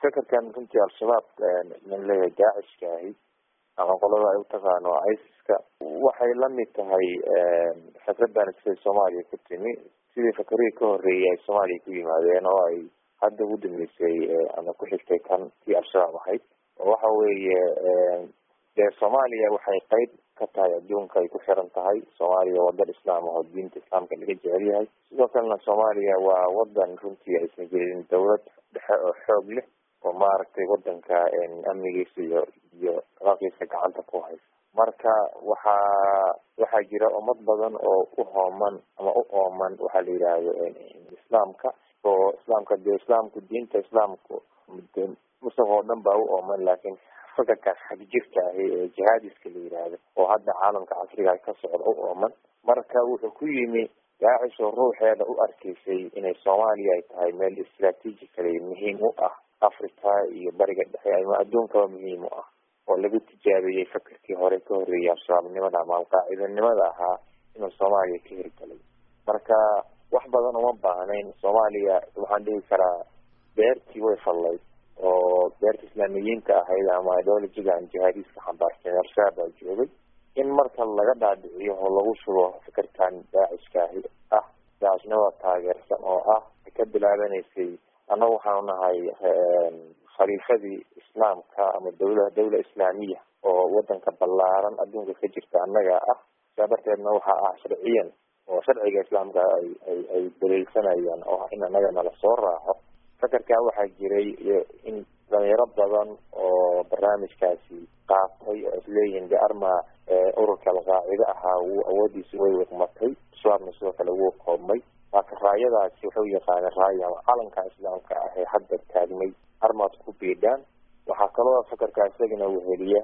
fakarkan runtii al-shabaab man leeyahay daacishka ahi ama qolada ay utaqaano isis-ka waxay lamid tahay fikradan siday soomaaliya ku timi sidii fakarihii ka horeeyay ay soomaaliya ku yimaadeen oo ay hadda ugu dambeysay ama ku xigtay kan tii al-shabaab ahayd oo waxa weeye dee soomaaliya waxay qeyb ka tahay adduunka ay ku xiran tahay soomaaliya wadan islaam ah oo diinta islaamka laga jecel yahay sidoo kalena soomaaliya waa wadan runtii aysan jirin dawlad dhexe oo xoog leh oo maaragtay wadanka amnigiisa iyo iyo raaqiisa gacanta ku haysa marka waxaa waxaa jira ummad badan oo u hooman ama u ooman waxaa la yidhaahdo islaamka oo islaamka dee islaamku diinta islaamku muslim oo dhan baa u ooman laakiin fakarkan xagjirka ahi ee jihaadiska la yidhaahdo oo hadda caalamka casriga ka socda u ooman marka wuxuu ku yimi daacish oo ruuxeeda u arkaysay inay soomaaliya ay tahay meel istraatiijikale muhiim u ah africa iyo bariga dhexe ama adduunkaba muhiim u ah oo lagu tijaabiyey fakarkii hore ka horreeyay al-shabaabnimada ama alqaacidanimada ahaa inuu soomaaliya ka hirgalay marka wax badan uma baahnayn soomaaliya waxaan dhihi karaa beertii way fallayd oo beerta islaamiyiinta ahayd ama ideologigan jihaadiiska xambaarsan al-shabaab baa joogay in marka laga dhaadhiciyo oo lagu shubo fikirkan daacishkaahi ah daacishnimada taageersan oo ah ka bilaabanaysay annagu waxaanu nahay khaliifadii islaamka ama dawla dawla islaamiya oo wadanka ballaaran adduunka ka jirta annaga ah saa darteedna waxaa ah sharciyan oo sharciga islaamka ay ay ay daliilsanayaan oo in annaga nala soo raaco fakarkaa waxaa jiray in dhalinyaro badan oo barnaamijkaasi qaatay oo isleeyihiin de arma ururka alqaacide ahaa wuu awoodiisi way wiqmatay shabaabna sidoo kale wuu koobmay marka raayadaasi waxay u yaqaaneen raaya ama calanka islaamka ah ee hadda taagmay armaad ku biidhaan waxaa kaloo fakarka isagana weheliya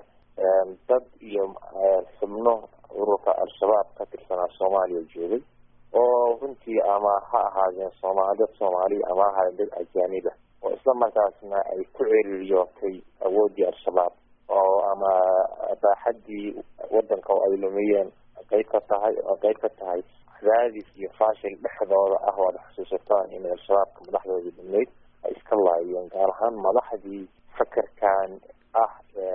dad iyo xubno ururka al-shabaab ka tirsanaa soomaaliya joogay oo runtii ama ha ahaadeen sooma dad soomaaliya ama ha ahaadeen dad ajaaniba oo isla markaasna ay ku ceriiriyootay awooddii al-shabaab oo ama baaxaddii wadanka oo ay lumiyeen qeyb ka tahay oo qeyb ka tahay cadaadis iyo faashil dhexdooda ah oo ad xusuusataan in al-shabaabka madaxdoodii dhameyd ay iska laayeen gaar ahaan madaxdii fakarkan ah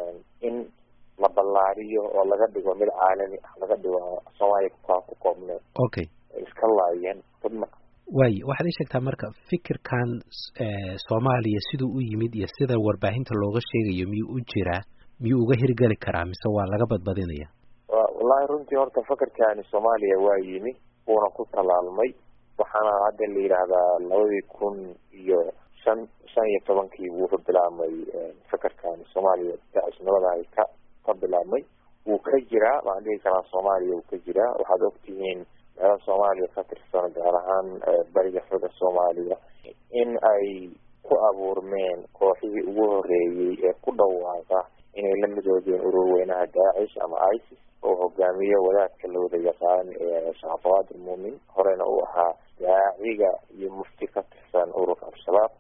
in la ballaariyo oo laga dhigo mid caalami ah laga dhigo soomaaliya kukaa ku koobneen okay ay iska laayeen dudna waaye waxaad ii sheegtaa marka fikirkan soomaaliya siduu u yimid iyo sida warbaahinta looga sheegayo miyuu u jiraa miyuu uga hirgeli karaa mise waa laga badbadinaya wallahi runtii horta fakarkani soomaaliya waa yimi wuuna ku talaalmay waxaana hadda la yidhaahdaa labadii kun iyo shan shan iyo tobankii wuxuu bilaabmay fakarkani soomaaliya dacisnimada ay ka ka bilaabmay wuu ka jiraa waan dhihi karaa soomaaliya wuu ka jiraa waxaad ogtihiin meela soomaaliya ka tirsan gaar ahaan bariga xoga soomaaliya in ay ku abuurmeen kooxihii ugu horeeyey ee ku dhawaaqa inay la midoobeen ururweynaha daacish ama isis oo hogaamiye wadaadka la wada yaqaan ee shacabqaadir muumin horena uu ahaa daaciga iyo mufti ka tirsan ururka al-shabaab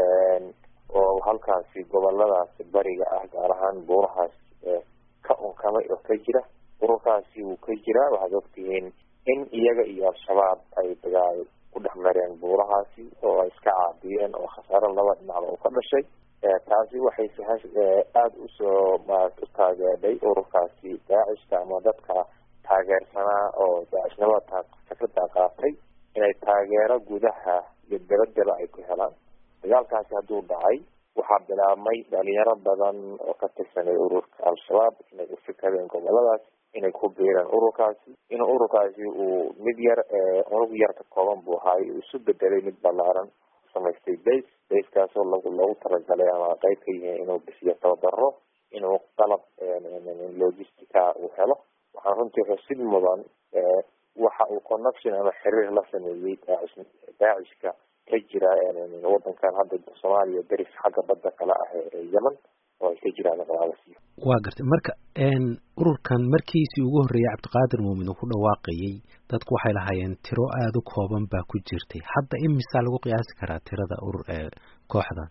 oo halkaasi goboladaasi bariga ah gaar ahaan buurahaas ka unkamay oo ka jira ururkaasi wuu ka jiraa waxaad ogtihiin in iyaga iyo al-shabaab ay dagaal ku dhex mareen buurahaasi oo ay iska caabiyeen oo khasaaro laba dhinacba uu ka dhashay taasi waxay sahash aada usoo maarata u taageedhay ururkaasi daacishka ama dadka taageersanaa oo daacishnimada fikrada qaatay inay taageero gudaha iyo dabadaba ay ku helaan dagaalkaasi hadduu dhacay waxaa bilaabmay dhalinyaro badan oo ka tirsanay ururka al-shabaab inay ufikadeen goboladaas inay ku biireen ururkaasi in ururkaasi uu mid yar unug yar ka kooban buu ahaay uu isu bedelay mid ballaaran samaystay base basekaasoo lagu loogu talagalay ama qeyb ka yihiin inuu bixiyo tababaro inuu qalab logistica uu helo waxaan runtii xusid mudan waxa uu connection ama xiriir la sameeyey daacish daacishka ka jira wadankan hadda soomaaliya deris xagga badda kale ah ee yemen oo ay ka jiraan qalaabasiyo waa gartay marka ururkan markiisii ugu horreeyay cabdiqaadir muumin uu ku dhawaaqayey dadku waxay lahaayeen tiro aada u kooban baa ku jirtay hadda imisaa lagu qiyaasi karaa tirada urur ee kooxdan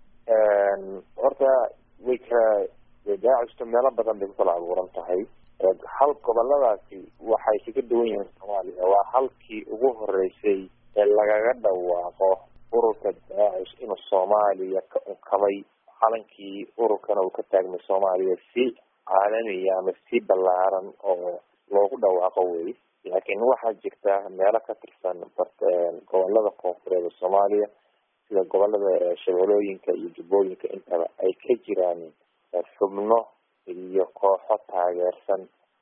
horta way kala daacishtu meelo badan bay ku kala abuuran tahay hal goboladaasi waxay kaga duwan yihiin soomaaliya waa halkii ugu horeysay ee lagaga dhawaaqo ururka daacish inuu soomaaliya ka unkamay calankii ururkana uu ka taagmay soomaaliya si caalamiya ama si ballaaran oo loogu dhawaaqo wey laakiin waxaa jirta meelo ka tirsan gobolada koonfureed ee soomaaliya sida gobolada shabeelooyinka iyo jubbooyinka intaba ay ka jiraan xubno iyo kooxo taageersan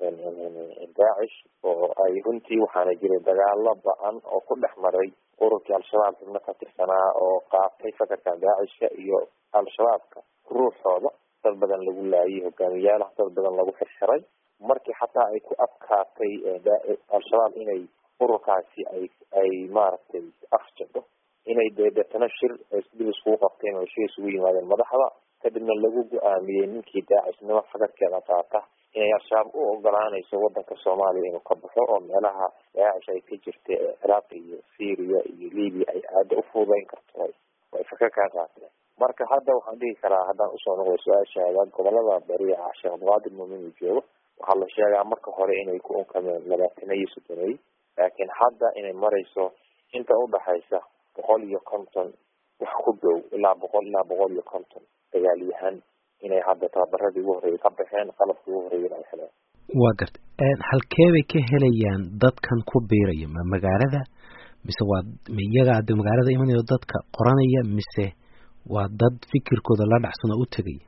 daacish oo ay runtii waxaana jiray dagaalo ba-an oo ku dhex maray ururkii al-shabaab xubno ka tirsanaa oo qaatay fakarkan daacishka iyo al-shabaabka ruuxooda dad badan lagu laayay hogaamiyaalaha dad badan lagu xirxiray markii xataa ay ku adkaatay al-shabaab inay ururkaasi ay ay maaragtay afjado inay dee deetana shir dib iskugu qabteen oo shir isugu yimaadeen madaxda kadibna lagu go-aamiyey ninkii daacisnimo fakarkeeda qaata inay al-shabaab u ogolaanayso wadanka soomaaliya inuu ka baxo oo meelaha daacish ay ka jirta ciraaq iyo syria iyo libya ay aada u fuudeyn karto ay fakar kaa qaateen marka hadda waxaan dhihi karaa haddaan usoo noqday su-aashaada gobolada bari ah sheekh abdulqaadir muumin uu joogo waxaa la sheegaa marka hore inay ku unkameen labaatana iyo soddonay laakiin hadda inay marayso inta udhaxaysa boqol iyo konton wax ku dhow ilaa boqol ilaa boqol iyo konton dagaalyahan inay hadda tababaradii ugu horreeyay ka baxeen qalabkii ugu horreeyana ay heleen waa garta halkee bay ka helayaan dadkan ku biiraya ma magaalada mise waa ma iyaga hadda magaalada imanayo dadka qoranaya mise waa dad fikirkooda la dhacsan oo u tegaya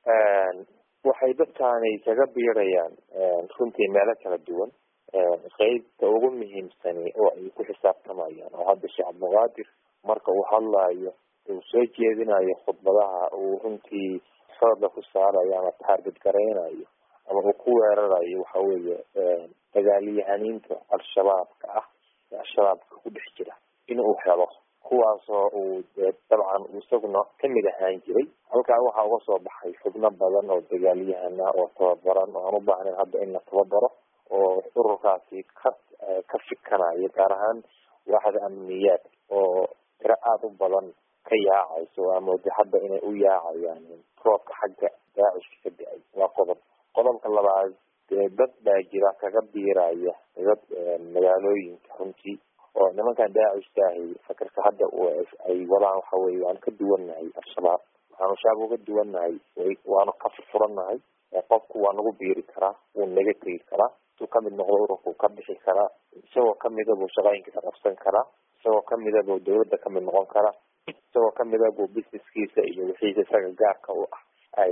waxay dadkaani kaga biirayaan runtii meelo kala duwan qeybta ugu muhiimsani oo ay ku xisaabtamayaan oo hadda sheekh cabdulqaadir marka uu hadlaayo uu soo jeedinayo khudbadaha uu runtii xooga ku saarayo ama taargad garaynayo ama uu ku weerarayo waxa weeye dagaalyahaniinta al-shabaabka ah ee al-shabaabka ku dhex jira inuu helo kuwaasoo uu dee dabcan isaguna kamid ahaan jiray halkaa waxaa uga soo baxay xubno badan oo dagaalyahana oo tababaran oo aan u baahnayn hadda in la tababaro oo ururkaasi ka ka fikanayo gaar ahaan waaxda amniyaad oo tiro aada u badan ka yaacayso waa mooda hadda inay u yaacayaan roobka xagga daacishka ka da-ay waa qodob qodobka labaad dee dad baa jira kaga biiraya dad magaalooyinka runtii oo nimankan daacishkaahi fakarka hadda ay wadaan waxa weye waanu ka duwannahay al-shabaab waxaanu shabaab uga duwannahay waanu ka furfurannahay qofku waa nagu biiri karaa wuu naga tegi karaa intuu kamid noqdo ururka uu ka bixi karaa isagoo kamida buu shaqooyinkiisa qabsan karaa isagoo kamida buu dawladda kamid noqon karaa isagoo kamida buu businesskiisa iyo wixiisa isaga gaarka u ah ay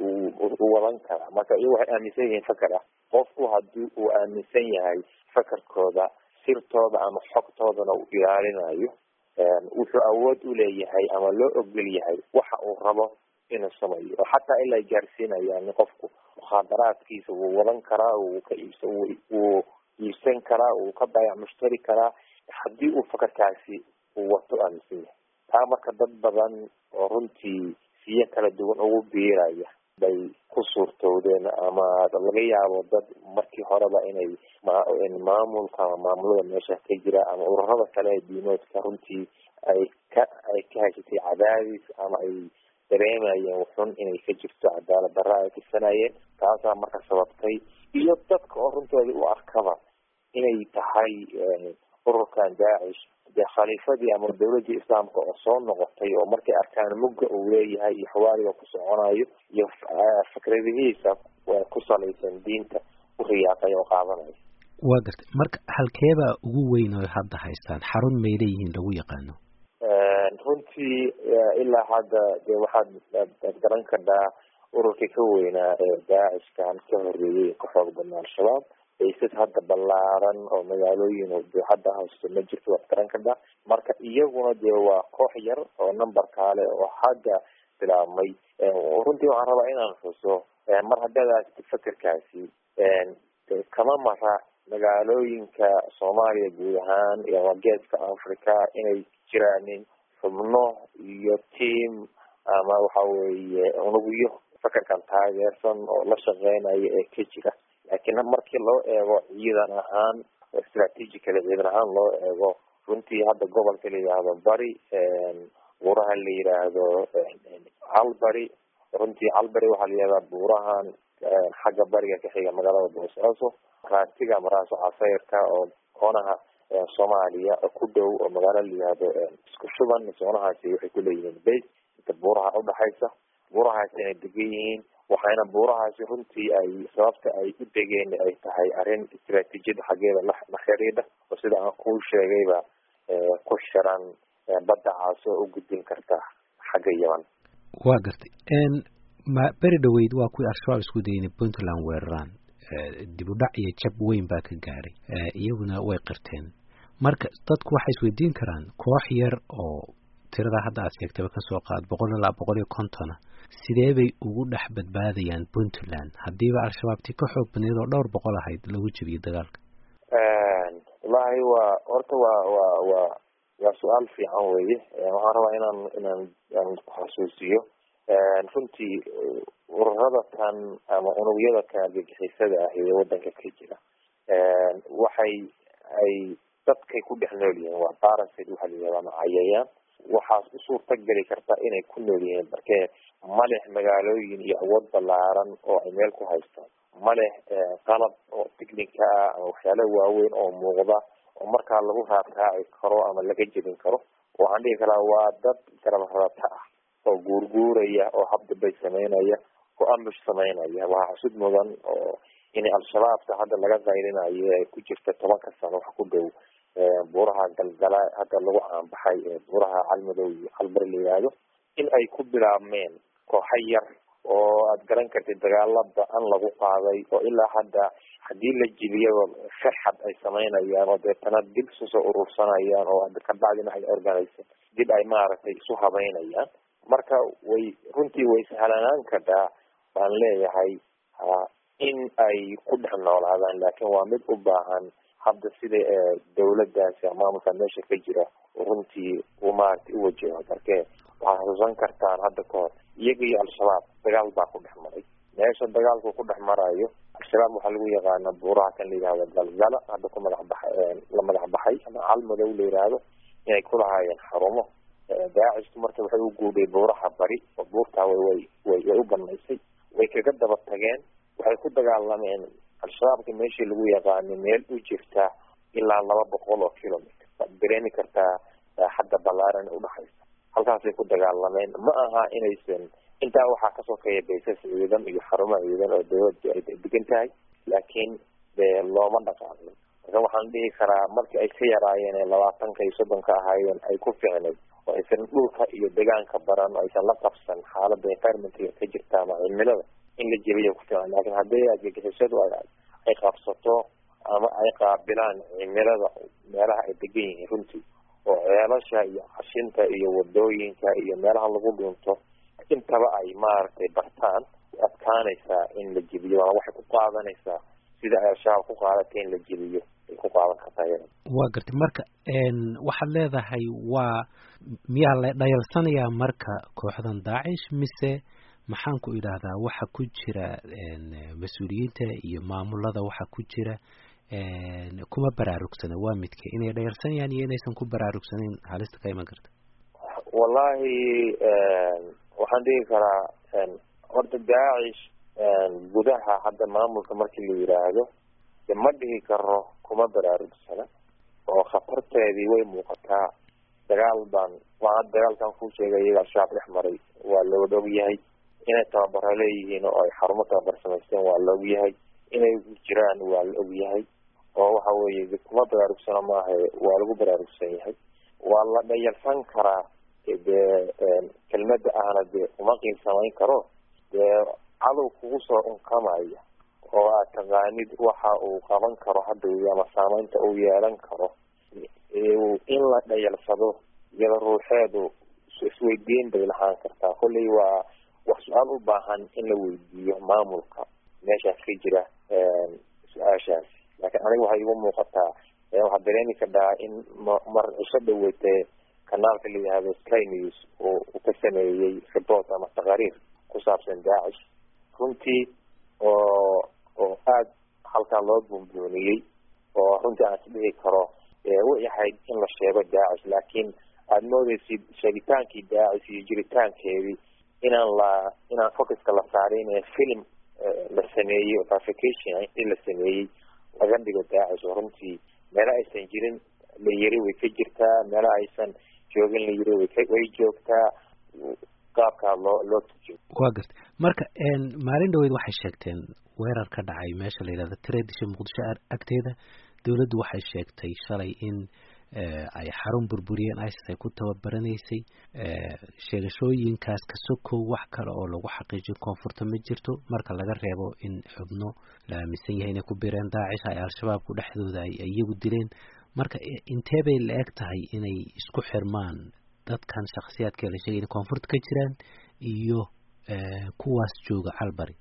u wadan karaa marka iyagu waxay aaminsan yihiin fakar ah qofku hadii uu aaminsan yahay fakarkooda sirtooda ama xogtoodana uu ilaalinayo wuxuu awood u leeyahay ama loo ogol yahay waxa uu rabo inuu sameeyo oo xataa ilaa gaarsiinayaan qofku mukhaadaraadkiisa wuu wadan karaa wuu ka iibsa wuu iibsan karaa wuu ka baayac mushtari karaa haddii uu fakarkaasi uu wato aaminsan yahay taa marka dad badan oo runtii siyo kala duwan ugu biiraya bay ku suurtowdeen ama laga yaabo dad markii horeba inay maamulka ama maamulada meesha ka jira ama ururada kale ee diimoodka runtii ay ka ay ka haysatay cadaadis ama ay dareemayeen wuxun inay ka jirto cadaalad darra ay tirsanayeen taasaa marka sababtay iyo dadka oo runtoodii u arkaba inay tahay ururkan daacish dee khaliifadii ama dawladii islaamka oo soo noqotay oo markay arkaan mugga uu leeyahay iyo xawaaliga ku soconayo iyo fikradihiisa ku salaysan diinta u riyaaqay oo qaadanaya waa gartay marka halkeebaa ugu weyn oo hadda haystaan xarun may leeyihiin lagu yaqaano runtii ilaa hadda dee waxaad ad garan kadhaa ururkii ka weynaa ee daacishkan ka horeeyay ka xoog badnaa al-shabaab baysas hadda ballaaran oo magaalooyin dee hadda haysto ma jirto waad garan kadhaa marka iyaguna dee waa koox yar oo number kaale oo hadda bilaabmay runtii waxaan rabaa inaan xuso mar haddadaas fakerkaasi kama mara magaalooyinka soomaaliya guud ahaan iyo geeska africa inay jiraanin xubno iyo team ama waxa weeye unugyo fakarkan taageersan oo la shaqeynaya ee ka jira laakiin markii loo eego ciidan ahaan strategically ciidan ahaan loo eego runtii hadda gobolka la yidhaahdo bari buuraha la yidhaahdo calbari runtii calbari waxaa la yihahdaa buurahan xagga bariga ka xiga magaalada boosaaso raatiga maraaso casayrka oo koonaha soomaaliya oo ku dhow oo magaalo la yihahdo isku shuban soonahaasi waxay kuleeyihiin base inta buuraha udhaxaysa buurahaasi inay degan yihiin waxayna buurahaasi runtii ay sababta ay u degeen ay tahay arrin istaraatiijiyada xaggeeda la la xiriidha oo sida aan kuu sheegayba ku xiran badda caas oo u gudbin karta xagga yeman waa gartay ma beri dhaweyd waa kuwii al-shabaab isku dayay inay puntland weeraraan dib u dhac iyo jab weyn baa ka gaadhay iyaguna way qirteen marka dadku waxay isweydiin karaan koox yar oo tiradaa hadda aad sheegtaba kasoo qaad boqol ilaa boqol iyo kontona sidee bay ugu dhex badbaadayaan puntland haddiiba al-shabaabtii ka xoog badneed oo dhowr boqol ahayd lagu jebiyey dagaalka wallaahi waa horta waa waa waa waa su-aal fiican weye waxaan rabaa inaan inaan aan ku xasuusiyo runtii ururada tan ama unugyada ka argagixisada ah ee wadanka ka jira waxay ay dadkay ku dhex nool yihiin waa barasid waxa la yihahda ama cayayaan waxaas u suurta geli karta inay ku nool yihiin markee maleh magaalooyin iyo awood ballaaran oo ay meel ku haystaan maleh qalab oo technica ah ama waxyaala waaweyn oo muuqda oo markaa lagu raarraaci karo ama laga jebin karo waxaan dhihi karaa waa dad garabarata ah oo guurguuraya oo habdabay sameynaya oo ambush sameynaya waxaa xusud mudan oo inay al-shabaabta hadda laga qayrinayo ee ku jirta tobanka sano wax ku dhow buuraha galgala hadda lagu caanbaxay buuraha calmadow iyo calbar la yihahdo in ay ku bilaabmeen kooxa yar oo aad garan kartid dagaala ba-an lagu qaaday oo ilaa hadda haddii la jibiyaba farxad ay sameynayaan oo deetana dib isu soo urursanayaan oo kabacdina ay organisa dib ay maaragtay isu habeynayaan marka way runtii way sahlanaan kartaa baan leeyahay in ay ku dhex noolaadaan laakiin waa mid u baahan hadda sida dawladdaasi maamulka meesha ka jira runtii uu maaragtay uwajaho markee waxaad xusuusan kartaan hadda ka hor iyaga iyo al-shabaab dagaal baa ku dhex maray meesha dagaalku ku dhex marayo al-shabaab waxaa lagu yaqaana buuraha kan la yihahdo galgala hadda ku madax baxay la madax baxay ama calmadow la yihahdo inay ku lahaayeen xarumo daacishku marka waxay u guudhay buuraha bari oo buurtaa way way way way u banaysay way kaga daba tageen waxay ku dagaalameen al-shabaabka meeshii lagu yaqaano meel u jirta ilaa laba boqol oo kilometer waad dareemi kartaa hadda ballaaran udhaxaysa halkaasay ku dagaalameen ma aha inaysan intaa waxaa kasoo kaya baysas ciidan iyo xarumo ciidan oo dawladdu ay degan tahay laakiin dee looma dhaqaanin marka waxaan dhihi karaa markii ay ka yaraayeen ee labaatanka iyo soddonka ahaayeen ay ku ficnayd oo aysan dhulka iyo deegaanka baran oo aysan la qabsan xaalada environmentga ka jirta ama cimilada in la jebiya ku filan laakiin haddii argagixisadu ay qabsato ama ay qaabilaan cimilada meelaha ay degan yihiin runtii oo ceelasha iyo qashinta iyo wadooyinka iyo meelaha lagu dhunto intaba ay maaragtay bartaan way adkaanaysaa in la jebiyo waana waxay ku qaadanaysaa sida ay al-shabaab ku qaadatay in la jebiyo ay ku qaadan kartaa iyada waa gartay marka waxaad leedahay waa miyaa la dhayalsanayaa marka kooxdan daacish mise maxaan ku idhaahdaa waxa ku jira mas-uuliyiinta iyo maamulada waxa ku jira kuma baraarugsana waa midke inay dhayalsanayaan iyo inaysan ku baraarugsanayn halista ka iman karta wallahi waxaan dhihi karaa horta daacish gudaha hadda maamulka markii la yidhaahdo de ma dhihi karo kuma baraarugsana oo khatarteedii way muuqataa dagaal baan waa dagaalkan ku sheegay iyaga al-shabaab dhex maray waa looga og yahay inay tababaro leeyihiin oo ay xarumo tababar samaysteen waa la og yahay inay jiraan waa la og yahay oo waxa weeye kuma baraarugsano maaha waa lagu baraarugsan yahay waa la dhayalsan karaa dee kelmada ahna dee uma qiim samayn karo dee cadow kugu soo unkamaya oo aad taqaanid waxa uu qaban karo hadda ama saameynta uu yeelan karo in la dhayalsado iyada ruuxeedu isweydiin bay lahaan kartaa kolley waa wax su-aal u baahan in la weydiiyo maamulka meeshaas ka jira su-aashaasi laakiin aniga waxay igu muuqataa waxaad dareemi kadhaa in mar cisho dhaweytee kanaalka la yihahdo sky news oo uu ka sameeyey report ama taqariir ku saabsan daacish runtii oo oo aada halkaa loo buunbuuniyey oo runtii aan isdhihi karo way ahayd in la sheego daacish laakiin aada moodeysid sheegitaankii daacish iyo jiritaankeedii inaan la inaan focuska la saarin ee film la sameeyey oo verification intii la sameeyey laga dhigo daacish oo runtii meela aysan jirin la yiri way ka jirtaa meela aysan joogin la yiri way ka way joogtaa qaabkaa loo loo tujiyo waa garta marka maalin dhaweyd waxay sheegteen weerar ka dhacay meesha la yidhahdo tareedisha muqdisho agteeda dowladdu waxay sheegtay shalay in ay xarun burburiyeen isis ay ku tababaranaysay sheegashooyinkaas ka sokow wax kale oo lagu xaqiijiyo koonfurta ma jirto marka laga reebo in xubno la aaminsan yahay inay ku bireen daacish ay al-shabaabku dhexdooda ay iyagu dileen marka intee bay la eg tahay inay isku xirmaan dadkan shaksiyaadka la sheegay inay koonfurta ka jiraan iyo kuwaas jooga calbari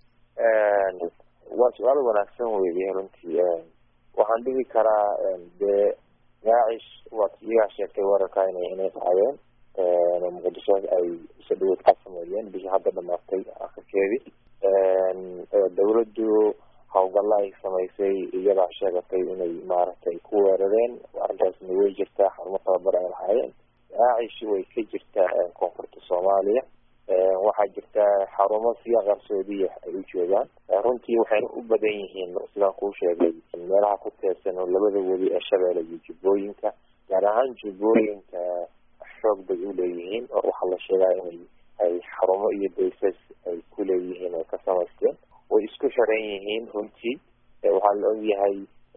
waa su-aal wanaagsan weeye runtii waxaan dhihi karaa dee daacish waa iyagaa sheegtay weerarka ina inay dhacdeen muqdisho ay isa dhaweyd ka sameeyeen bishii hadda dhamaatay akhirkeedii dawladdu hawgalla ay samaysay iyadaa sheegatay inay maaragtay ku weerareen arrintaasna way jirtaa xarumo tababar ay lahaayeen daacish way ka jirtaa koonfurta soomaaliya waxaa jirta xarumo siya qarsoodiya ay u joogaan runtii waxayna u badan yihiin sidaan kuu sheegay meelaha ku teersan oo labada weli ee shabeelle iyo jubbooyinka gaar ahaan jubbooyinka xoog bay u leeyihiin oo waxaa la sheegaa inay ay xarumo iyo baysas ay ku leeyihiin oo ka samaysteen way isku xiran yihiin runtii waxaa la ogyahay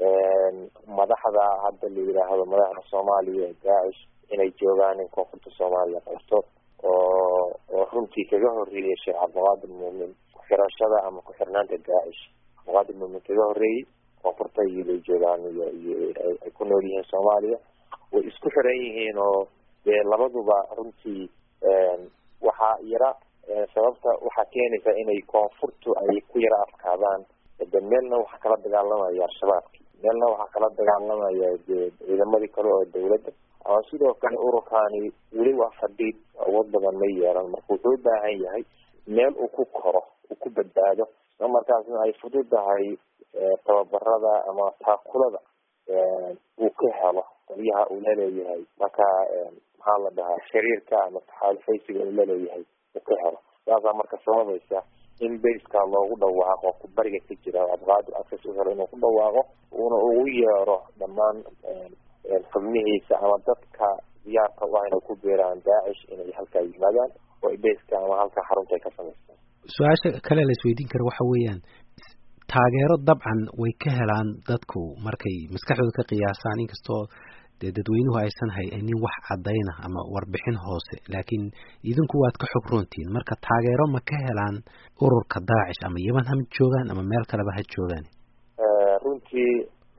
madaxda hadda la yidhaahdo madaxda soomaaliya ee daacish inay joogaan in koonfurta soomaaliya qabto oo oo runtii kaga horreeyay sheekh cabdiqaadir muumin ku-xirashada ama ku-xirnaanta daacish cabdiqaadir muumin kaga horreeyey koonfurta iyobay joogaan iyo iyo ay ku nool yihiin soomaaliya way isku xiran yihiin oo dee labaduba runtii waxaa yara sababta waxaa keenaysa inay koonfurtu ay ku yara adkaadaan de meelna waxaa kala dagaalamaya al-shabaabki meelna waxaa kala dagaalamaya dee ciidamadii kale oo dawladda ama sidoo kale ururkaani weli waa fadhiid awood badan ma yeelan marka wuxuu u baahan yahay meel uu ku koro uu ku badbaado isla markaasna ay fududahay tababarada ama taakulada uu ka helo qolyaha uu laleeyahay marka maxaa la dhahaa xiriirka ama taxaalufaysiga uu laleeyahay uu ka helo saasaa marka sababaysa in baska loogu dhawaaqo ku bariga ka jira abqaadir access u helo inuu ku dhawaaqo uuna ugu yeero dhammaan xubnihiisa ama dadka diyaarka u ah inay ku biiraan daacish inay halkaa yimaadaan oo baska ama halkaa xarunta ay ka samaystaan su-aasha kale la isweydiin kara waxa weeyaan taageero dabcan way ka helaan dadku markay maskaxdooda ka qiyaasaan inkastoo dee dadweynuhu aysan haynin wax caddayna ama warbixin hoose laakiin idinku waad ka xog roontihiin marka taageero ma ka helaan ururka daacish ama yeman ha joogaan ama meel kaleba ha joogaan runtii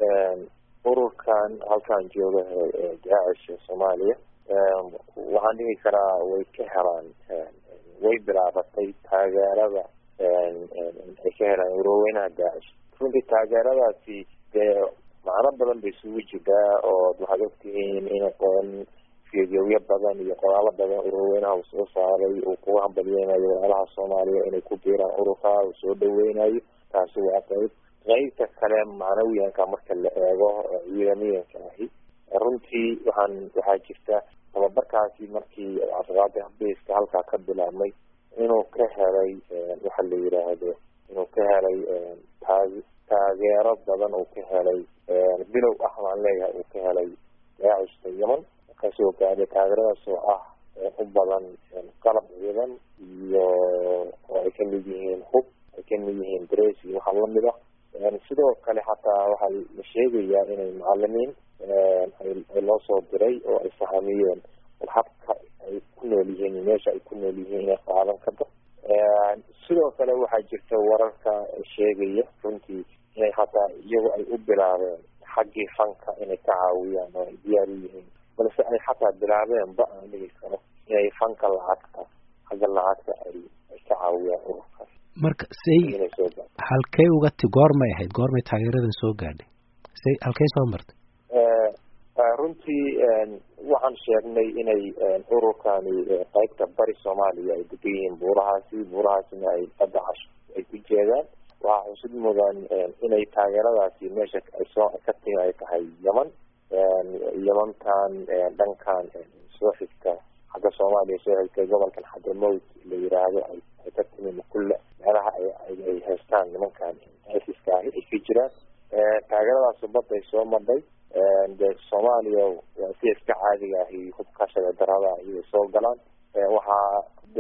ururkan halkaan jooga daacish soomaaliya waxaan dhihi karaa way ka helaan way bilaabatay taageerada ay ka helaan uroweynaha daacish runtii taageeradaasi dee macno badan bay isugu jirtaa oo waxaad ogtihiin in qoon fidyowyo badan iyo qoraalo badan ururweynaha uu soo saaray uu kuga hambalyeynayo walaalaha soomaaliya inay ku biiraan ururka uu soo dhaweynayo taasi waa qayb qeybta kale macnawiyanka marka la eego ciidamiyanka ahi runtii waxaan waxaa jirta tababarkaasi markii cabdiqaadir baska halkaa ka bilaabmay inuu ka helay waxa la yidhaahdo inuu ka helay taa taageero badan uu ka helay bilow ah waan leeyahay uu ka helay daacishka yeman kasoo gaadhay taageeradaas oo ah u badan qalab ciidan iyo oo ay kamid yihiin hub ay kamid yihiin dres iyo waxa lamid ah sidoo kale xataa waxaa la sheegayaa inay macalimiin ay loo soo diray oo ay fahamiyeen habka ay ku nool yihiin meesha ay ku nool yihiin inay qaadan karto sidoo kale waxaa jirta wararka sheegaya runtii inay hataa iyagu ay u bilaabeen xaggii fanka inay ka caawiyaan oo ay diyaar u yihiin balse ay xataa bilaabeen ba aan dhigi karo inay fanka lacagta xagga lacagta ay ay ka caawiyaan ururkaas marka say halkey uga ti goormay ahayd goormay taageeradan soo gaadhay say halkey soo martay runtii waxaan sheegnay inay ururkani qaybta bari soomaaliya ay degan yihiin buurahaasi buurahaasina ay badda casho ay ku jeedaan waxaa xusid mudan inay taageeradaasi meesha ay soo ka timi ay tahay yeman yemankan dhankan soo xigta xagga soomaaliya soo xigta gobolkan xadramowt la yiraahdo ay ay ka timi makulle meelaha ay ay haystaan nimankan iska ahi ay ka jiraan taageeradaasi badday soo madhay de soomaaliya waa sida iska caadiga ahi hubka shabeedarada ayay soo galaan waxaa de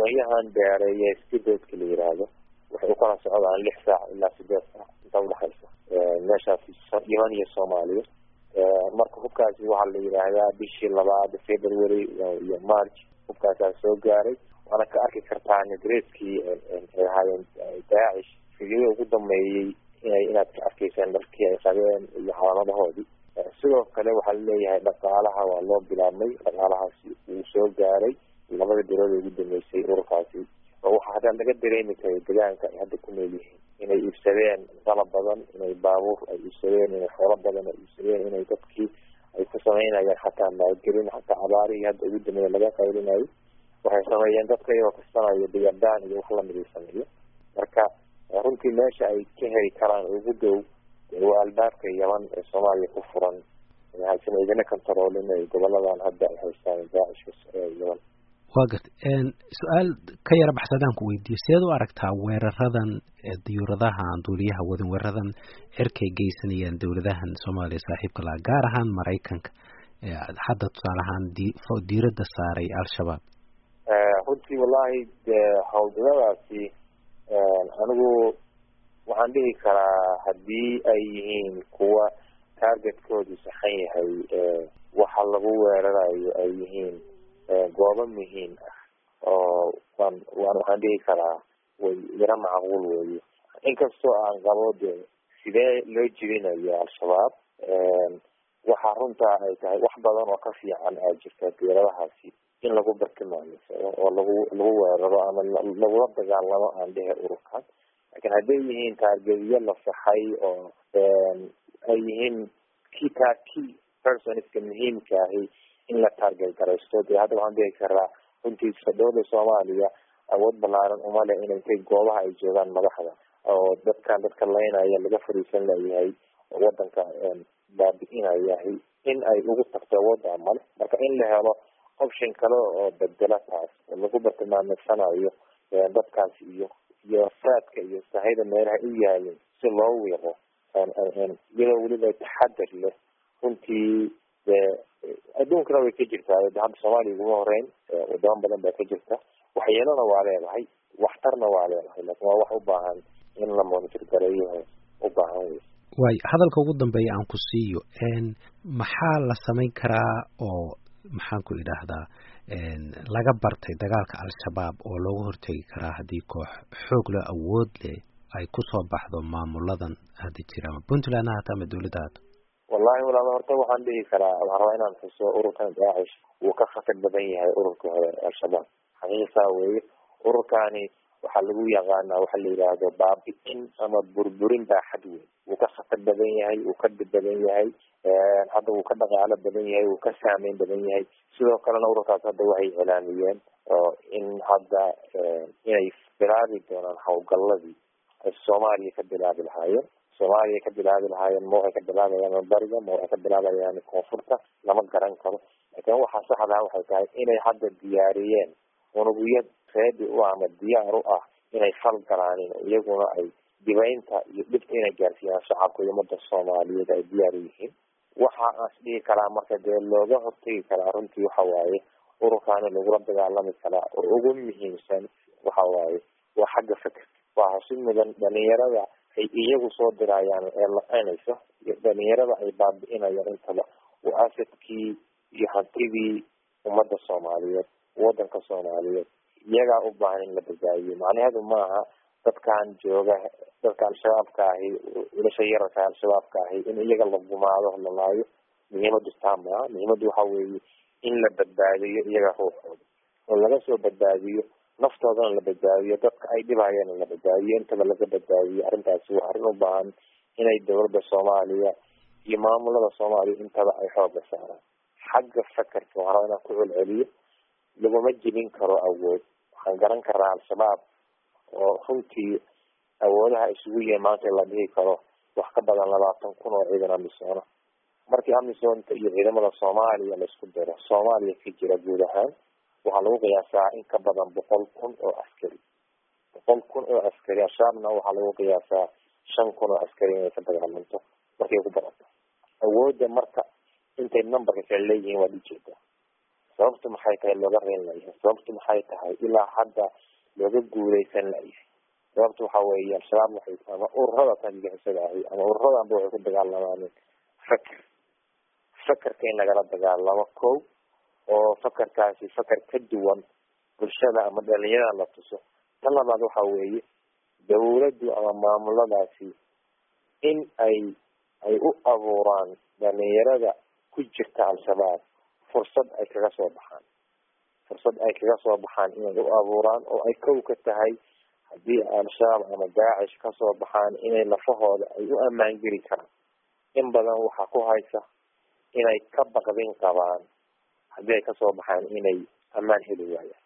doonyahan beereeye skidoodka la yiraahdo waxay ukala socdaan lix saac ilaa sideed saac inta udhexaysa meeshaasi yeman iyo soomaaliya marka hubkaasi waxaa la yidhaahdaa bishii labaad february iyo march hubkaasaa soo gaaray waana ka arki kartaa nagreeskii ay ahaayeen daacish fidyada ugu dambeeyey inay inaad ka arkaysaan dharkii ay qabeen iyo calaamadahoodii sidoo kale waxaa laleeyahay dhaqaalaha waa loo bilaabmay dhaqaalahaasi wuu soo gaaray labada bilood ee ugu dambeysay ururkaasi oo waxaa hadda laga dareemi karay degaanka ay hadda ku nool yihiin inay iibsadeen qalab badan inay baabuur ay iibsadeen inay xoolo badan ay iibsadeen inay dadkii ay ku samaynayaan xataa maalgelin xataa abaarihii hadda ugu dambeeya laga qaylinayo waxay sameeyeen dadka iyagoo kastanayo diyardaan iyo wax lamid ay sameeyo marka runtii meesha ay ka heli karaan ugu dhow waa albaabka yaman ee soomaaliya ku furan haysan idina controlin ay goboladan hadda ay haystaan daacishka yaman waa garta su-aal ka yara baxsadaan ku weydiiye seed u aragtaa weeraradan diyuuradaha aan duuliyaha wadin weeraradan cirkay geysanayaan dowladahan soomaaliya saaxiibka laha gaar ahaan maraykanka hadda tusaale ahaan diiradda saaray al-shabaab runtii wallahi howlgaladaasi anigu waxaan dhihi karaa haddii ay yihiin kuwa targetkoodu saxan yahay waxa lagu weerarayo ay yihiin goobo muhiim ah oo waan waan waxaan dhihi karaa way yaro macquul weeye inkastoo aan qabo de sidee loo jibinayo al-shabaab waxaa runtaa ay tahay wax badan oo ka fiican aa jirta diiradahaasi in lagu bartilmaameysayo oo lagu lagu weeraro ama lagula dagaalamo aan dhehe ururkan laakiin hadday yihiin taargediyo la saxay oo ay yihiin ki taa key personska muhiimka ahi in la taarget garaysto dee hadda waxaan dhihi karaa runtii dowladda soomaaliya awood balaaran uma leh inay intay goobaha ay joogaan madaxda oo dadkan dadka laynaya laga fariisan layahay oo wadanka baabi-inayahay in ay ugu tagto awoodda male marka in la helo option kale oo bedela taas oo lagu bartilmaameysanayo dadkaas iyo iyo saadka iyo sahayda meelaha u yaalin si loo wiiqo iyadoo weliba taxadar leh runtii dee adduunkana way ka jirtaa hadda soomaaliya uguma horeyn wadamo badan baa ka jirta waxyeelona waa leedahay waxtarna waa leedahay laakin waa wax u baahan in la monitor gareeyo u baahan wey waayo hadalka ugu dambeeya aan ku siiyo maxaa la samayn karaa oo maxaan ku idhaahdaa laga bartay dagaalka al-shabaab oo looga hortegi karaa haddii koox xoog leh awood leh ay kusoo baxdo maamuladan hadda jira ama puntland ha hata ama dawladda hata wallahi walaal horta waxaan dhihi karaa waxaan rabaa inaan xuso ururkan daacish wuu ka khatar badan yahay ururka hore al-shabaab xaqiiqsaa weeye ururkani waxaa lagu yaqaanaa waxa la yidhaahdo baabi-in ama burburin baaxad weyn wuu ka khatar badan yahay wuu ka dhib badan yahay hadda wuu ka dhaqaalo badan yahay wuu ka saameyn badan yahay sidoo kalena ururkaas hadda waxay iclaamiyeen oo in hadda inay bilaabi doonaan howlgaladii ay soomaaliya ka bilaabi lahaayeen soomaaliya ka bilaabi lahaayeen ma waxay ka bilaabayaan bariga ma waxay ka bilaabayaan koonfurta lama garan karo laakiin waxaa saxdaa waxay tahay inay hadda diyaariyeen unugyo reedi u ama diyaar u ah inay fal galaanin iyaguna ay dibaynta iyo dhibta inay gaarsiiyaan shacabka iyo umada soomaaliyeed ay diyaar u yihiin waxa aas dhihi karaa marka dee looga hortegi karaa runtii waxa waaye ururkaani lagula dagaalami karaa oo ugu muhiimsan waxa waaye waa xagga fikr waa hasi mudan dhalinyarada ay iyagu soo dirayaan ee laqeynaysa iyo dhalinyarada ay baabi-inayaan intaba waa asadkii iyo hantidii ummadda soomaaliyeed wadanka soomaaliyeed iyagaa u baahan in la badbaadiyo macnaheedu maaha dadkan jooga dadka al-shabaabka ahi wilasha yararka al-shabaabka ahi in iyaga la gumaado la laayo muhiimadu taa maaha muhiimadu waxa weeye in la badbaadiyo iyaga ruuxooda oo laga soo badbaadiyo naftoodana la badbaadiyo dadka ay dhibhayeen la badbaadiyo intaba laga badbaadiyo arrintaasi waa arrin u baahan inay dowladda soomaaliya iyo maamulada soomaaliya intaba ay xooga saaraan xagga fakarka waxaa rabaa inaan ku celceliyo laguma jebin karo awood waxaan garan karaa al-shabaab oo runtii awoodaha isugu yihiin maanta la dhihi karo wax ka badan labaatan kun oo ciidan amisoona markii amisonta iyo ciidamada soomaaliya laisku diro soomaaliya ka jira guud ahaan waxaa lagu qiyaasaa in ka badan boqol kun oo askari boqol kun oo askari al-shabaabna waxaa lagu qiyaasaa shan kun oo askari inay ka dagaalanto markay ku badato awoodda marka intay numberka kale leeyihiin waa dhijeeda sababtu maxay tahay looga reyn layahay sababtu maxay tahay ilaa hadda looga guuleysan layahay sababtu waxa weeye al-shabaab waxay ama ururada tanjixisada ahi ama ururadanba waxay ku dagaalamaaneen faker fakerka in lagala dagaalamo ko oo fakerkaasi faker ka duwan bulshada ama dhalinyarada la tuso tan labaad waxa weeye dawladdu ama maamuladaasi in ay ay u abuuraan dhalinyarada ku jirta al-shabaab fursad ay kaga soo baxaan fursad ay kaga soo baxaan inay u abuuraan oo ay kow ka tahay haddii al-shabaab ama daacish kasoo baxaan inay lafahooda ay u ammaan geli karaan in badan waxaa ku haysa inay ka baqdin qabaan haddii ay kasoo baxaan inay ammaan heli waayaan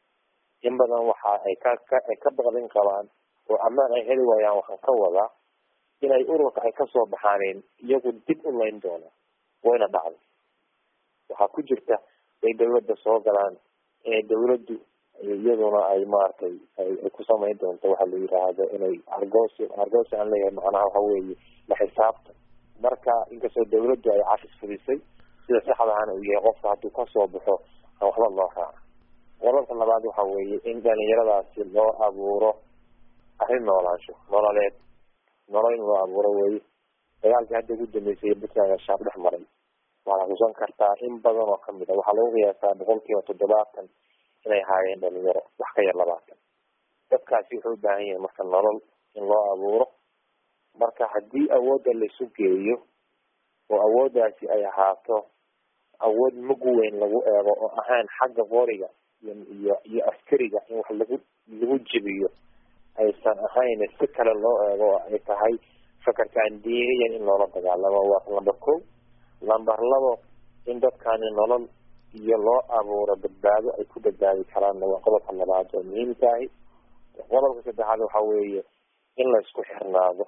in badan waxa ay ka ay ka baqdin qabaan oo ammaan ay heli waayaan waxaan ka wadaa inay ururka ay kasoo baxaaneen iyagu dib u layn doonaan wayna dhacday waxaa ku jirta ay dawladda soo galaan inay dawladdu iyaduna ay maaragtay ay ku samayn doonto waxa la yiraahdo inay argoosi argoosi aan leeyahay macnaha waxa weeye la xisaabta marka inkastoo dawladdu ay cafis fudisay sida saxdahana uu yahay qofka hadduu kasoo baxo aan waxba loo raaca qodobka labaad waxa weeye in dhalinyaradaasi loo abuuro arrin noolaansho nololeed nolol in loo abuuro weye dagaalkii hadda ugu dambeysay puntland shaab dhex maray waxaad xusan kartaa in badan oo kamid a waxaa lagu qiyaasaa boqol kiiba toddobaatan inay haayeen dhalinyaro wax ka yar labaatan dadkaasi wuxuu u baahan yahay marka nolol in loo abuuro marka haddii awoodda laisu geeyo oo awooddaasi ay ahaato awood mug weyn lagu eego oo ahaan xagga qoriga iyo iyo iyo askariga in wax lagu lagu jebiyo aysan ahayn si kale loo eego oo ay tahay fakarkaan diiniyan in loola dagaalamo waa number ko number labo in dadkaani nolol iyo loo abuuro badbaado ay ku badbaadi karaanna waa qodobka labaad oo muhiimkaahi qodobka saddexaad waxa weeye in la isku xirnaado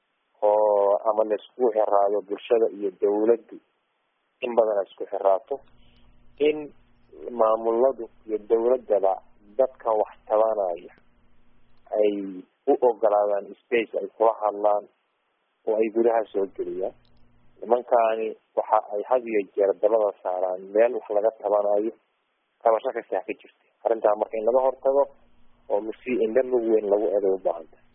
oo ama la iskugu xiraado bulshada iyo dawladdu in badan ay isku xiraato in maamuladu iyo dawladdaba dadkan wax tabanaya ay u ogolaadaan space ay kula hadlaan oo ay gudaha soo geliyaan nimankaani waxa ay had iyo jeer dabada saaraan meel wax laga tabanayo tabasho kastaa ka jirta arrintaa marka in laga hortago oo si indha mug weyn lagu eeday u baahanta